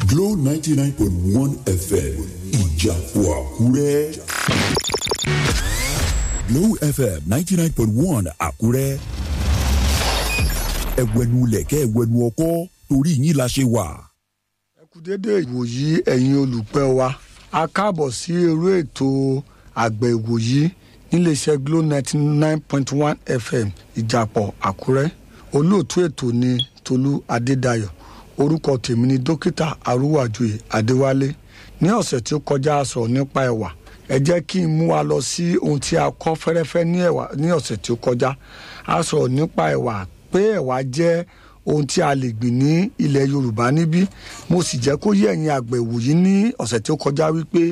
Glow ninety nine point one FM ìjàpọ̀ àkúrẹ́. Glow FM ninety nine point one àkúrẹ́. ẹ̀wẹ̀nu lẹ̀kẹ́ ẹ̀wẹ̀nu ọkọ́ torí yín la ṣe wà. ẹ kú dédé ìwòyí ẹ̀yin olùpẹ̀ wa a káàbọ̀ sí irú ètò àgbẹ̀ ìwòyí níléeṣẹ́ Glo ninety nine point one FM ìjàpọ̀ àkúrẹ́ olóòtú ètò ni Tolú Adédayọ̀ orúkọ tèmi ni dókítà arúwàjòyè Adéwálé ní ọ̀sẹ̀ tí ó kọjá a sọ̀rọ̀ nípa ẹ̀wà ẹ jẹ́ kí n mú wa lọ sí ohun tí a kọ́ fẹ́rẹ́fẹ́ ní ẹ̀wà ní ọ̀sẹ̀ tí ó kọjá a sọ̀rọ̀ nípa ẹ̀wà pé ẹ̀wà jẹ́ ohun tí a lè gbìn ní ilẹ̀ Yorùbá níbí mo sì jẹ́ kó yé ẹ̀yin àgbẹ̀ ìwòyí ní ọ̀sẹ̀ tí ó kọjá wípé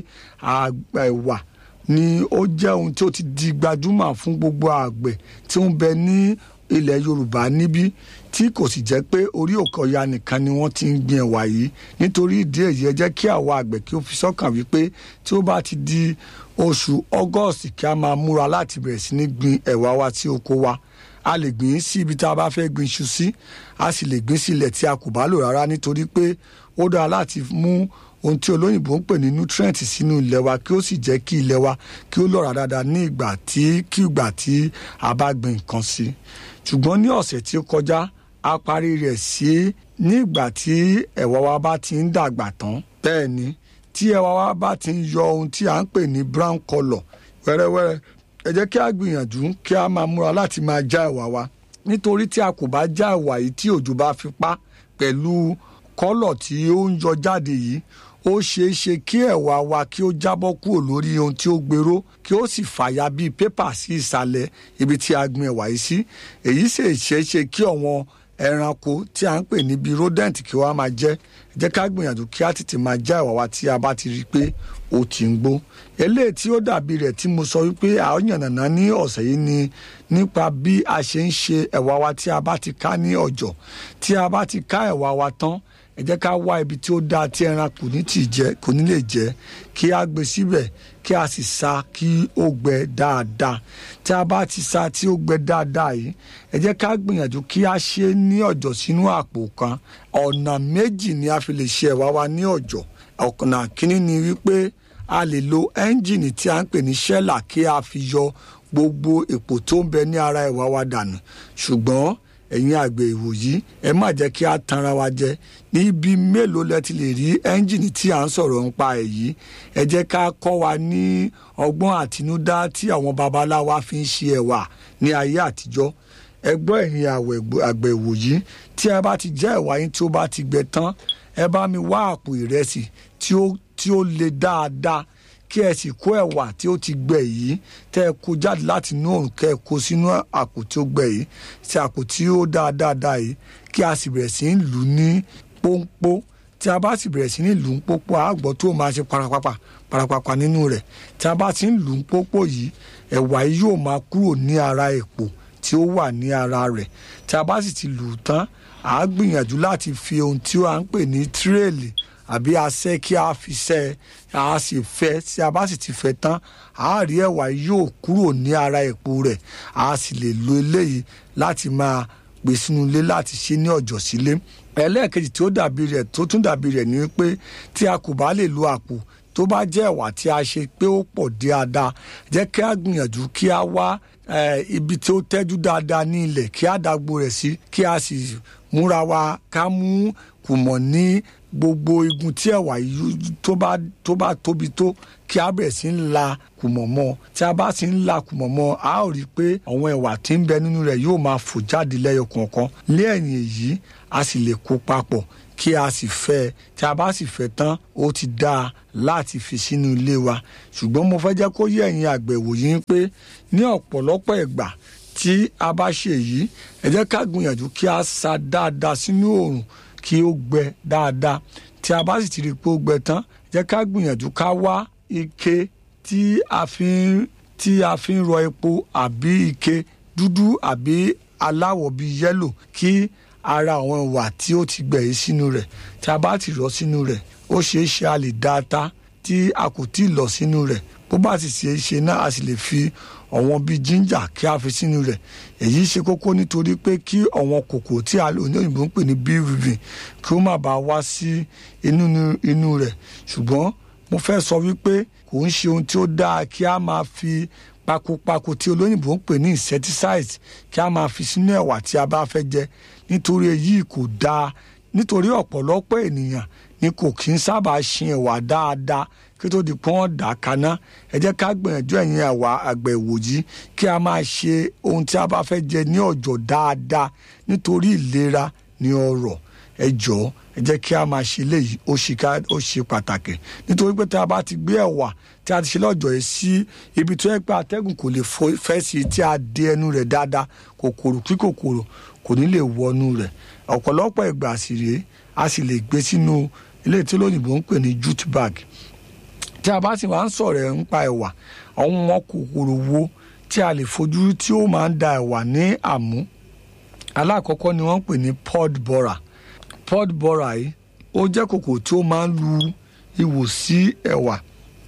ẹ̀wà ni ó jẹ́ ohun tí ó ti di gbajúmọ̀ fún gbogbo àgbẹ̀ tí ó ń bẹ ní ilẹ̀ Yorùbá níbí tí kò sì jẹ́ pé orí òkè ọya nìkan ni wọ́n ti ń gbin ẹ̀wà yìí nítorí ìdí èyí ẹ jẹ́ kí àwa àgbẹ̀ kí ó fi sọ́kàn wípé tí ó bá ti di oṣù August kí a máa múra láti bẹ̀rẹ̀ sí ní gbin ẹ̀wà wa sí oko wa a lè gbìn sí ibi tá a bá fẹ́ gbin iṣu sí a sì lè gbìn sí ilẹ̀ tí a kò bá lò rárá nítorí pé ó dára láti mú ohun tí olóyìnbó ń pè ní nutrient sínú ilẹ̀ wa kí ó sì jẹ́ kí ilẹ̀ wa kí ó lọ́ra dáadáa ní ìgbà tí kí ìgbà tí a bá gbin nǹkan sí ṣùgbọ́n ní ọ̀sẹ̀ tí ó kọjá a parí rẹ̀ sí ní ìgbà tí ẹ̀wà wa bá ti ń dàgbà tán bẹ́ẹ̀ ni tí ẹ̀wà wa bá ti ń yọ ohun tí à ń pè ní brown colour wẹ́rẹ́wẹ́rẹ́ ẹ jẹ́ kí a gbìyànjú kí a máa múra láti máa já ẹ̀wà wa nítorí tí a kò bá já ẹ̀wà yìí tí òjò bá fi pa pẹ̀lú kọ́lọ̀ tí ó ń yọ jáde yìí ó ṣeé ṣe kí ẹ̀wà wa kí ó jábọ́ kúrò lórí ohun tí ó gbèrò kí ó sì fàya bíi pépà sí ìsàlẹ̀ ibi tí a gbin ẹ̀wà yìí sí èyí sì ṣeé ṣe kí ọ̀wọ́n ẹranko tí a ń pè ní bíi rodent kí wọ́n á máa jẹ jẹ́ ká gbìyànjú kí á tètè máa já ẹ̀wà wa tí a bá ti rí i pé ó ti ń gbó eléyìí tí ó dàbí rẹ̀ tí mo sọ wípé a ó yànnàná ní ọ̀sẹ̀ yìí ni nípa bí a ṣe ń ṣe ẹ̀wà wa tí a bá ti ká ní ọ̀jọ̀ tí a bá ti ká ẹ̀wà wa tán ẹ jẹ́ ká wá ibi tí ó dáa tí ẹran kò ní tì jẹ kò ní lè jẹ kí a gbé síbẹ̀ kí a sì sa kí ó gbẹ dáadáa tí a bá ti sa tí ó gbẹ dáadáa yìí ẹ jẹ́ ká gbìyànjú kí a ṣe ní ọ̀jọ̀ sínú àpò kan ọ̀nà méjì ni a fi lè ṣe ẹ̀wà wa ní ọ̀jọ̀ ọ̀nà kínní ni wípé a lè lo ẹ́ńjìnì tí a ń pè ní ṣẹ́là kí a fi yọ gbogbo èpò tó ń bẹ ní ara ẹ̀wà wa dànù ṣùgbọ́n ẹ̀yin àgbẹ̀ ìwòyí ẹ má jẹ́ kí a tanra wa jẹ níbi mélòó lẹ ti lè rí ẹ́ńjìnì tí à ń sọ̀rọ̀ nípa èyí ẹ jẹ́ ká kọ́ wa ní ọgbọ́n àtinúdá tí àwọn babaláwa fi ń ṣe ẹ̀wà ní ayé àtijọ́ ẹ gbọ́ ẹ̀yin àgbẹ̀ ìwòyí tí ẹ bá ti jẹ́ ẹ̀wà yín tí ó bá ti gbẹ tán ẹ bá mi wá àpò ìrẹsì tí ó tí ó le dáadáa kí ẹ sì kó ẹ̀wà tí ó ti gbẹ yìí tẹ́ ẹ kó jáde láti inú òrùn kẹ́ ẹ kó sínú àpò tí ó gbẹ yìí sí àpò tí ó dáa dáadáa yìí kí a sì bẹ̀rẹ̀ sí í lù ú ní pọ́npọ́ tí a bá sì bẹ̀rẹ̀ sí ní lù ú pọ́pọ́ àgbọ̀ tó máa ṣe parapapa parapapa nínú rẹ̀ tí a bá ti ń lù ú pọ́pọ́ yìí ẹ̀wà yìí yóò máa kúrò ní ara èpò tí ó wà ní ara rẹ̀ tí a bá sì ti lù ú tán à á gbìyànjú láti fi ohun tí à ń pè ní tírèèlì àbí asẹ́ kí a fi sẹ́ a sì fẹ́ tí a bá sì ti fẹ́ tán a rí ẹ̀wà yóò kúrò ní ara èpo rẹ̀ a sì lè lo eléyìí láti máa gbé sínú ilé láti ṣe ní ọ̀jọ̀ sílé ẹlẹ́ẹ̀kejì tí ó dàbí rẹ̀ tó tún dàbí rẹ̀ ni pé tí a kò bá lè lo àpò tó bá jẹ́ ẹ̀wà tí a ṣe pé ó pọ̀ dáadáa jẹ́ kí a gbìyànjú kí a wá ibi tí ó tẹ́jú dáadáa ní ilẹ̀ kí a dàgbò rẹ̀ sí kí a sì múra wa ká mú kùmọ̀ ní gbogbo igun tí ẹ̀wà yìí tó bá tó bá tóbi tó kí a bẹ̀rẹ̀ sí ń la kùmọ̀ mọ́ tí a bá sì ń la kùmọ̀ mọ́ a ó rí i pé àwọn ẹ̀wà tí ń bẹ nínú rẹ̀ yóò máa fò jáde lẹ́yọ kọ̀ọ̀kan lẹ́yìn èyí a sì lè kó papọ̀ kí a sì fẹ́ tí a bá sì fẹ́ tán ó ti dáa láti fi sínú ilé wa ṣùgbọ́n mo fẹ́ jẹ́ kó yé ẹ̀yin àgbẹ̀ wòyí pé ní ọ̀pọ̀lọpọ̀ ìgbà tí a bá ṣe èyí ẹ jẹ́ ká gbìyànjú kí a sa dáadáa sínú oòrùn kí ó gbẹ dáadáa tí a bá sì ti rí i pé ó gbẹ tán jẹ́ ká gbìyànjú ká wá ike tí a fi ń tí a fi ń rọ epo àbí ike dúdú àbí aláwọ̀ bíi yẹ́lò kí ara àwọn ìwà tí ó ti gbẹ̀ yìí sínú rẹ̀ tí a bá ti rọ sínú rẹ̀ ó ṣeé ṣe a lè dá ata tí a kò tí ì lọ sínú rẹ̀ bó bá sì ṣe é ṣe náà a sì lè fi àwọn bíi ginger kí a fi sínú rẹ̀ èyí ṣe kókó nítorí pé kí àwọn kòkòrò tí a òyìnbó ń pè ní bvv kí ó má bàa wá sí inú inú rẹ̀ ṣùgbọ́n mo fẹ́ sọ wípé kò ń ṣe ohun tí ó dáa kí a máa fi pakopako tí olóyìnbó ń pè ní insecticide kí a máa fi sínú ẹ̀wà tí a bá fẹ́ jẹ nítorí èyí kò dáa nítorí ọ̀pọ̀lọpọ̀ ènìyàn ni kò kí ń sábà ṣin ẹ̀wà dáadáa kí tó di pọ́n dà kaná ẹ jẹ́ ká gbìyànjú ẹ̀yin ẹ̀wà àgbẹ̀ ìwòyí kí a máa ṣe ohun tí a bá fẹ́ jẹ ní ọ̀jọ̀ dáadáa nítorí ìlera ní ọrọ̀ ẹ jọ̀ọ́ ẹ jẹ́ kí a máa ṣe léyìí ó ṣe ká ó ṣe pàtàkì nítorí pé tí a bá ti gbé ẹ̀wà tí a ti ṣe lọ́jọ́ yìí sí ibi tó yẹ pé atẹ́gùn kò lè fẹ́ sí tí a dé ẹnu rẹ̀ dáadáa kòkòrò kí kòkòrò kò ní lè wọnú rẹ̀ ọ̀pọ̀lọpọ̀ ìgbà sì rèé a sì lè gbé sínú ilé tí olóyìnbó ń pè ní jute bag tí a bá sì máa ń sọ̀rọ̀ ẹ̀ nípa ẹ̀wà àwọn ọmọ kòkòrò wo tí a lè fojú tí ó máa ń da ẹ̀wà ní àmú alákọ̀ọ́kọ́ ni wọ́n ń pè ní pod borer pod borer yìí ó jẹ́ kòkòrò tí ó máa ń lu ihò sí ẹ̀wà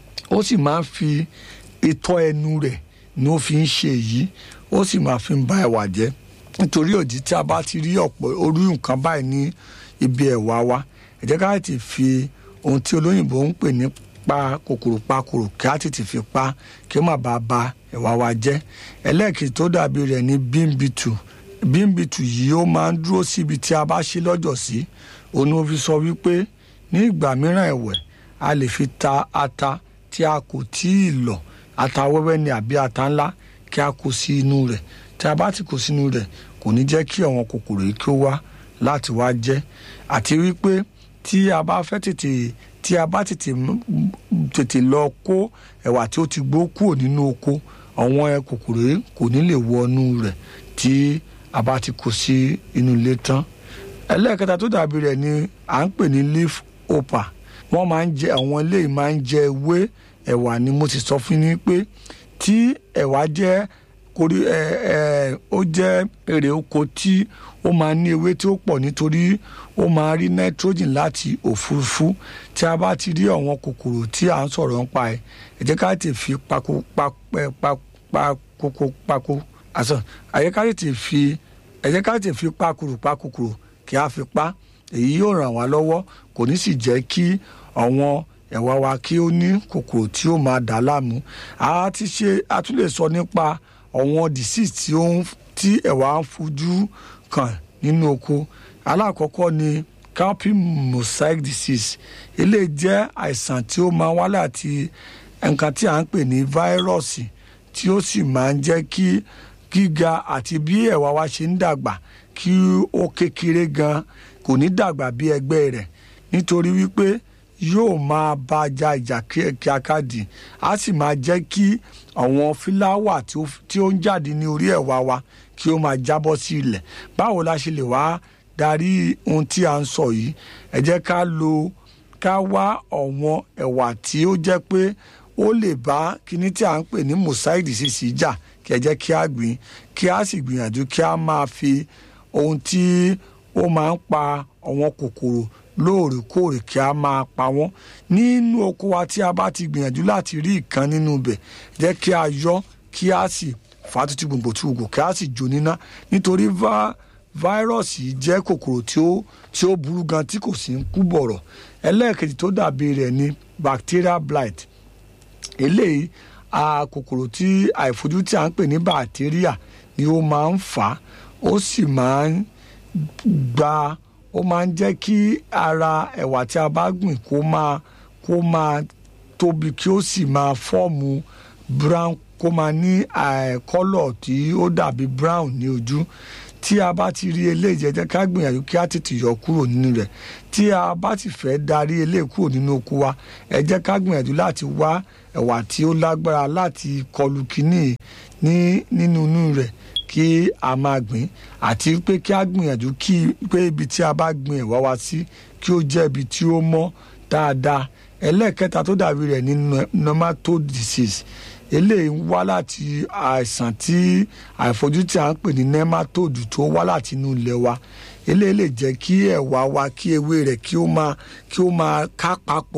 ó sì máa ń fi itọ́ ẹnu rẹ̀ ni ó fi ń ṣe èyí ó sì máa fi ń ba ẹ̀wà jẹ́ nítorí òdì tí a bá ti rí ọ̀pọ̀ orí nǹkan báyìí ní ibi ẹ̀wà wa ẹ jẹ́ ká ti fi ohun tí olóyìnbó ń pè ní pa kòkòrò pa kòkòrò kí á tètè fi pa kí ó má bàa ba ẹ̀wà wa jẹ́ ẹlẹ́ẹ̀kejì tó dàbí rẹ̀ ní bímbitù bímbitù yìí ó máa ń dúró síbi tí a bá ṣe lọ́jọ́ sí òun ó fi sọ wípé ní ìgbà mìíràn ẹ̀wẹ̀ a lè fi ta ata tí a kò tí ì lọ̀ ata wẹ́wẹ́ ni àbí ata ńlá kí a kó sí inú rẹ̀ tí a bá ti kó sínú rẹ̀ kò ní jẹ́ kí àwọn kòkòrò yìí kí ó wá láti wá jẹ àti wípé tí a bá fẹ́ tètè tí a bá tètè tètè lọ kó ẹ̀wà tí ó ti gbó kúrò nínú oko àwọn kòkòrò yìí kò ní lè wọnú rẹ̀ tí a bá ti kó sí inú ilé tán ẹlẹ́ẹ̀kẹta tó dàbí rẹ̀ ni à ń pè ní leaf hopper wọ́n máa ń jẹ àwọn eléyìí máa ń jẹ ewé ẹ̀wà ni mo ti sọ fún yín pé tí ẹ̀wà jẹ́ korí ẹ ẹ ó jẹ́ èrè oko tí ó máa ní ewé tí ó pọ̀ nítorí ó máa rí nitrogen láti òfurufú tí a bá ti rí àwọn kòkòrò tí à ń sọ̀rọ̀ nípa ẹ̀ ẹ jẹ́ ká tètè fi pako papẹ́ pakoko pako àṣọ ẹ jẹ́ ká tètè fi ẹ jẹ́ ká tètè fi pakuru pakokoro kí a fi pa èyí yóò ràn wá lọ́wọ́ kò ní sì jẹ́ kí àwọn ẹ̀wà wa kí ó ní kòkòrò tí ó máa dà láàmú a ti ṣe a tún lè sọ nípa àwọn disease tí ó ń tí ẹ̀wà ń fojú kàn nínú oko alákọ̀ọ́kọ́ ni cowpea mosaic disease eléyìí jẹ́ àìsàn tí ó máa wá láti nǹkan tí à ń pè ní fáírọ́ọ̀sì tí ó sì máa ń jẹ́ kí gíga àti bí ẹ̀wà wa ṣe ń dàgbà kí ó kékeré gan kò ní dàgbà bí ẹgbẹ́ rẹ̀ nítorí wípé yóò máa bá a ja ìjà kíákádì á sì máa jẹ́ kí àwọn fíláwà tí ó ń jáde ní orí ẹ̀wà wa kí ó máa jábọ́ sí ilẹ̀ báwo la ṣe lè wá darí ohun tí a ń sọ yìí ẹ jẹ́ ká lo ká wá ọ̀wọ́n ẹ̀wà tí ó jẹ́ pé ó lè bá kíní tí a ń pè ní mosaic disease jà kí ẹ jẹ́ kí a gbìn kí a sì gbìyànjú kí a máa fi ohun tí ó máa ń pa àwọn kòkòrò lóòrèkóòrè kí a máa pa wọ́n nínú oko wa tí a bá ti gbìyànjú láti rí ìkan nínú ibẹ̀ jẹ́ kí a yọ kí a sì fà á tutù gbòǹgbò tí gbòǹgbò kí a sì jó níná nítorí fáírọ́ọ̀sì jẹ́ kòkòrò tí ó tí ó burú gan tí kò sí ń kú bọ̀rọ̀ ẹlẹ́ẹ̀kejì tó dàbí rẹ̀ ni bacterial blight eléyìí a kòkòrò tí àìfojú tí a ń pè ní bacteria ni ó máa ń fà á ó sì máa ń gba ó máa ń jẹ́ kí ara ẹ̀wà tí a bá gbìn kó máa kó máa tóbi kí ó sì máa fọ́ọ̀mù brown kó máa ní kọ́lọ̀ tí ó dàbí brown ní ojú tí a bá ti rí eléyìí jẹ́ jẹ́ ká gbìyànjú kí a tètè yọ kúrò nínú rẹ̀ tí a bá ti fẹ́ darí eléyìí kúrò nínú oko wa ẹ jẹ́ ká gbìyànjú láti wá ẹ̀wà tí ó lágbára láti kọlù kínní ní nínú inú rẹ̀ kí a máa gbìn àti pé kí a gbìyànjú kí pé ibi tí a bá gbìn ẹ̀wà wa sí kí ó jẹ́ ibi tí ó mọ́ dáadáa ẹlẹ́ẹ̀kẹta tó dàbí rẹ̀ ní nematode disease eléyìí ń wá láti àìsàn tí àìfojú tí a ń pè ní nematode tó wá láti inú ilẹ̀ wa eléyìí lè jẹ́ kí ẹ̀wà wa kí ewé rẹ̀ kí ó máa kí ó máa ká papọ̀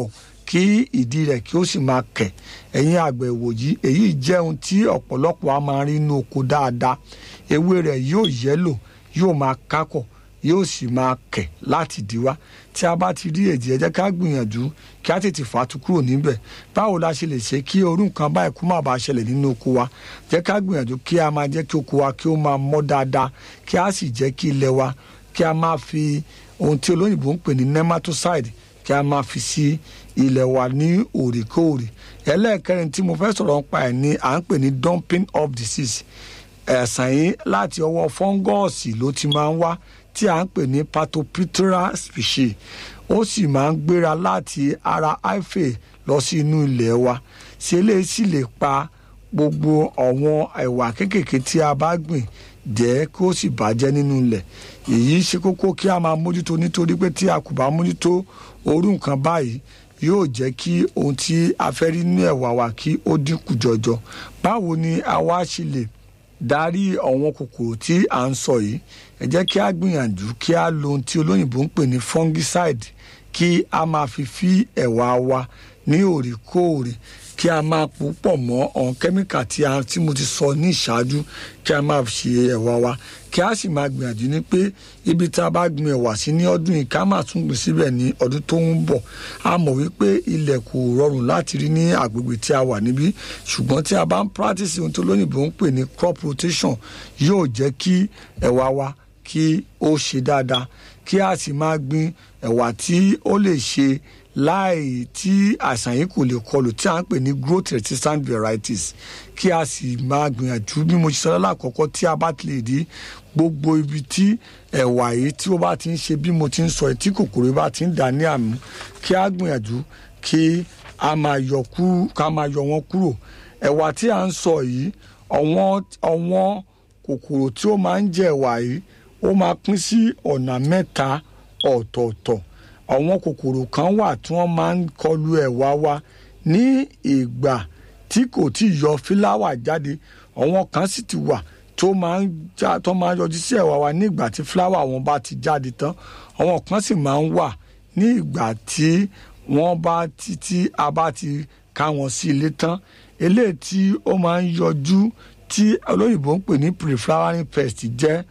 kí ìdí rẹ̀ kí ó sì máa kẹ̀ ẹ̀yin àgbẹ̀ ìwòyí èyí jẹ́ ohun tí ọ̀pọ̀lọpọ̀ a máa rí inú oko dáadáa ewé rẹ̀ yóò yẹ́lò yóò máa kákọ̀ yóò sì máa kẹ̀ láti díwá tí a bá ti rí èdè ẹ jẹ́ ká gbìyànjú kí a tètè fàtú kúrò níbẹ̀ báwo la ṣe lè ṣe kí orú nǹkan báyìí kó má bàa ṣẹlẹ̀ nínú oko wa jẹ́ ká gbìyànjú kí a máa jẹ́ kí oko wa kí ó máa mọ́ dáadáa kí a sì jẹ́ kí ilẹ̀ wa kí a máa fi ohun tí olóyìnbó ń pè ní nematocide kí a máa fi sí ilẹ̀ wa ní òrèkóòrè ẹlẹ́ẹ̀kẹrin tí mo fẹ́ sọ̀rọ̀ nípa ẹ̀ ni à ń pè ní dumping of disease ẹ̀sán yìí láti ọwọ́ fọ́ngọ́ọ̀sì ló ti máa ń wá tí à ń pè ní patopitra species ó sì máa ń gbéra láti ara hyphae lọ sí inú ilẹ̀ wa ṣe eléyìí sì lè pa gbogbo àwọn ẹ̀wà kéékèèké tí a bá gbìn jẹ́ kí ó sì bàjẹ́ nínú ilẹ̀ èyí ṣe kókó kí a máa mójútó nítorí pé tí a kò bá mójútó orú nǹkan báyìí yóò jẹ́ kí ohun tí a fẹ́ rí nínú ẹ̀wà wa kí ó dínkù jọjọ báwo ni a wá ṣe lè darí àwọn kòkòrò tí à ń sọ yìí ẹ jẹ́ kí a gbìyànjú kí a lo ohun tí olóyìnbó ń pè ní fungicide kí a máa fi fí ẹ̀wà wa ní òrèkóòrè kí a máa pò pọ̀ mọ́ ọ̀hún kẹ́míkà tí a tí mo ti sọ ní ìṣáájú kí a máa ṣe ẹ̀wà wa kí a sì máa gbìyànjú ní pé ibi tá a bá gbin ẹ̀wà sí ní ọdún yìí ká máa tún gbìn síbẹ̀ ní ọdún tó ń bọ̀ a mọ̀ wípé ilẹ̀ kò rọrùn láti rí ní agbègbè tí a wà níbí ṣùgbọ́n tí a bá ń practice ohun tó lóyìnbó ń pè ní crop rotation yóò jẹ́ kí ẹ̀wà wa kí ó ṣe dáadáa kí a sì máa gbin ẹ̀wà tí ó lè ṣe láì tí àìsàn yìí kò lè kọlù tí a ń pè ní growth resistant varieties kí a sì máa gbìyànjú bí mo ṣe sọ lákọ̀ọ́kọ́ tí a bá ti lè rí gbogbo ibi tí ẹ̀wà yìí tí ó bá ti ń ṣe bí mo ti ń sọ tí kòkòrò bá ti ń dà ní àmú kí a gbìyànjú kí a máa yọ kúrò ká máa yọ wọn kúrò ẹ̀wà tí a ń sọ yìí ọ̀wọ́n ọ̀wọ́n kòkòrò tí ó máa ń jẹ ẹ̀wà yìí ó máa pín sí ọ̀nà mẹ́ta ọ̀tọ̀ọ̀tọ̀ àwọn kòkòrò kan wà tí wọ́n máa ń kọlu ẹ̀wà wa ní ìgbà tí kò tí ì yọ fíláwà jáde àwọn kan sì ti wà tó máa ń já tó máa ń yọjú sí ẹ̀wà wa ní ìgbà tí fíláwà wọn bá ti jáde tán àwọn kan sì máa ń wà ní ìgbà tí wọ́n bá ti tí a bá ti ká wọn sí ilé tán eléyìí tí ó máa ń yọjú tí olóyìnbó ń pè ní pre-flowering pest jẹ́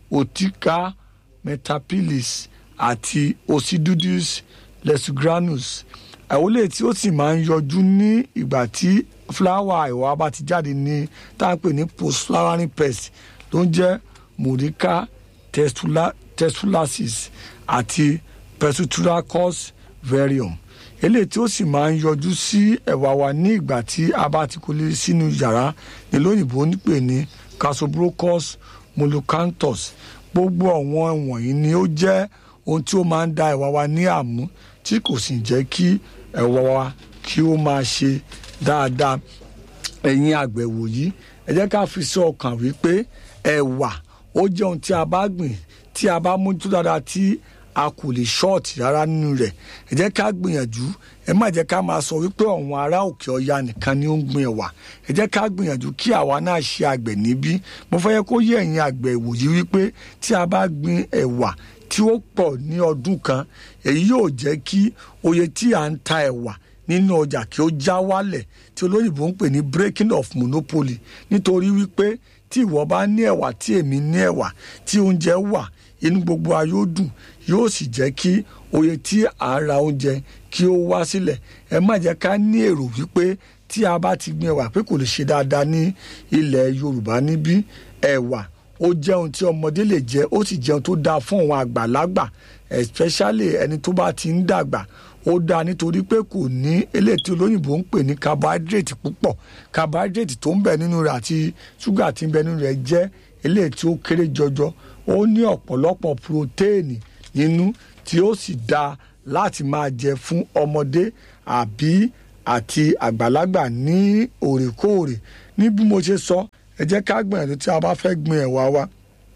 otica metapilis àti ocidudus lesugranus àwọlé tí ó sì máa ń yọjú ní ìgbà tí fúláwà ìwà bá ti jáde ní tá à ń pè ní post flowering pest tó ń jẹ́ murica testulacis àti persuturacus varium eléyìí tí ó sì máa ń yọjú sí ẹ̀wà wa ní ìgbà tí a bá ti kó lé sínú yàrá ní lóyìnbó nípè ní casobrocus molucanthus gbogbo àwọn wọ̀nyí ni ó jẹ́ ohun tí ó máa ń da ẹ̀wà wa ní àmú tí kò sì jẹ́ kí ẹ̀wà wa kí ó máa ṣe dáadáa ẹ̀yin àgbẹ̀ wòyí ẹ jẹ́ ká fi sí ọkàn wípé ẹ̀wà ó jẹ́ ohun tí a bá gbìn tí a bá mójútó dáadáa tí a kò lè ṣọ́ọ̀tì rárá nínú rẹ̀ ẹ jẹ́ ká gbìyànjú ẹ má jẹ́ ká máa sọ wípé àwọn ará òkè ọya nìkan ni ó ń gbin ẹ̀wà ẹ jẹ́ ká gbìyànjú kí àwa náà ṣe àgbẹ̀ níbí mo fẹ́ yẹ kó yé ẹ̀yin àgbẹ̀ ìwòyí wípé tí a bá gbin ẹ̀wà tí ó pọ̀ ní ọdún kan èyí yóò jẹ́ kí oye tí à ń ta ẹ̀wà nínú ọjà kí ó já wálẹ̀ tí olóyìnbó ń pè ní breaking of monopoly nítorí wípé tí ìwọ bá ní ẹ̀wà tí èmi ní ẹ̀wà tí oúnjẹ wà inú gbogbo ayé ó dùn yóò sì jẹ́ kí oye tí à ń ra oúnjẹ kí ó wá sílẹ̀ ẹ má jẹ́ ká ní èrò wípé tí a bá ti gbin ẹ̀wà pé kò lè ṣe dáadáa ní ilẹ̀ Yorùbá níbí ẹ̀wà ó jẹ́ ohun tí ọmọdé lè jẹ ó sì jẹun tó dáa fún àwọn àgbàlagbà especially ẹni tó bá ti ń dàgbà ó dáa nítorí pé kò ní eléyìí tí olóyìnbó ń pè ní carbohydrate púpọ̀ carbohydrate tó ń bẹ nínú rẹ̀ àti ṣúgà tí ń bẹ nínú rẹ̀ jẹ́ eléyìí tí ó kéré jọjọ ó ní ọ̀pọ̀lọpọ̀ protéènì nínú tí ó sì dáa láti máa jẹ fún ọmọdé àbí àti àgbàlagbà ní òrèkóòrè ní bí mo ṣe sọ ẹ jẹ́ ká gbìyànjú tí a bá fẹ́ gbin ẹ̀wà wa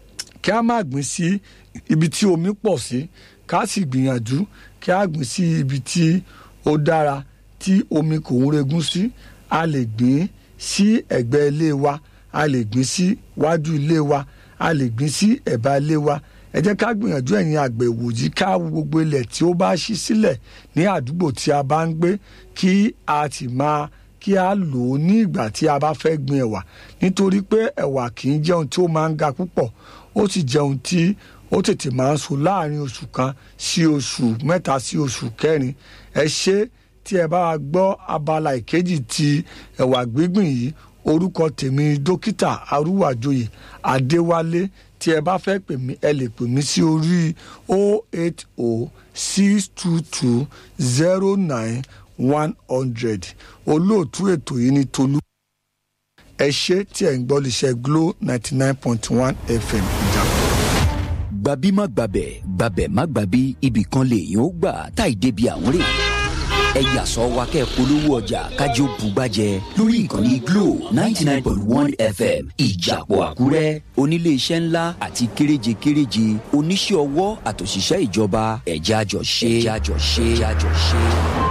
kí a má gbìn sí ibi tí omi pọ̀ sí ká sì gbìyànjú kí a gbìn sí ibi tí ó dára tí omi kò ń regún sí a lè gbìn sí ẹ̀gbẹ́ ilé wa a lè gbìn sí wájú ilé wa a lè gbìn sí ẹ̀bá ilé wa ẹ jẹ́ ká gbìyànjú ẹ̀yin àgbẹ̀ ìwòyí ká wo gbogbo ilẹ̀ tí ó bá ṣí sílẹ̀ ní àdúgbò tí a bá ń gbé kí a ti máa kí a lò ó ní ìgbà tí a bá fẹ́ gbin ẹ̀wà nítorí pé ẹ̀wà kì í jẹun tí ó máa ń ga púpọ̀ ó sì jẹun tí ó tètè máa ń so láàrin oṣù kan sí oṣù mẹ́ta sí oṣù kẹrin ẹ ṣe tí ẹ bá gbọ́ abala ìkejì ti ẹ̀wà gbígbìn yìí orúkọ tèmi dókítà arúwàjòyè adéwálé tí ẹ bá fẹ́ pè mí ẹ lè pè mí sí orí 080 622 09 100 olóòtú ètò yìí ní tolú ẹ ṣe tí ẹ ń gbọ́ lè glo ninety nine point one fm ìjàpọ̀. gbabi má gbabẹ̀ gbabẹ̀ má gbabi ibì kan lèèyàn ó gbà táì débi àwọn rè ẹ yà sọ wa kẹ́ polówó ọjà kájí ó bugbàjẹ lórí ìkànnì glo ninety nine point one fm ìjàpọ̀ àkúrẹ́ oníléeṣẹ́ ńlá àti kéréje kéréje oníṣẹ́ ọwọ́ àtòṣìṣẹ́ ìjọba ẹ̀já jọ ṣe ẹ̀já jọ ṣe ẹ̀já jọ ṣe.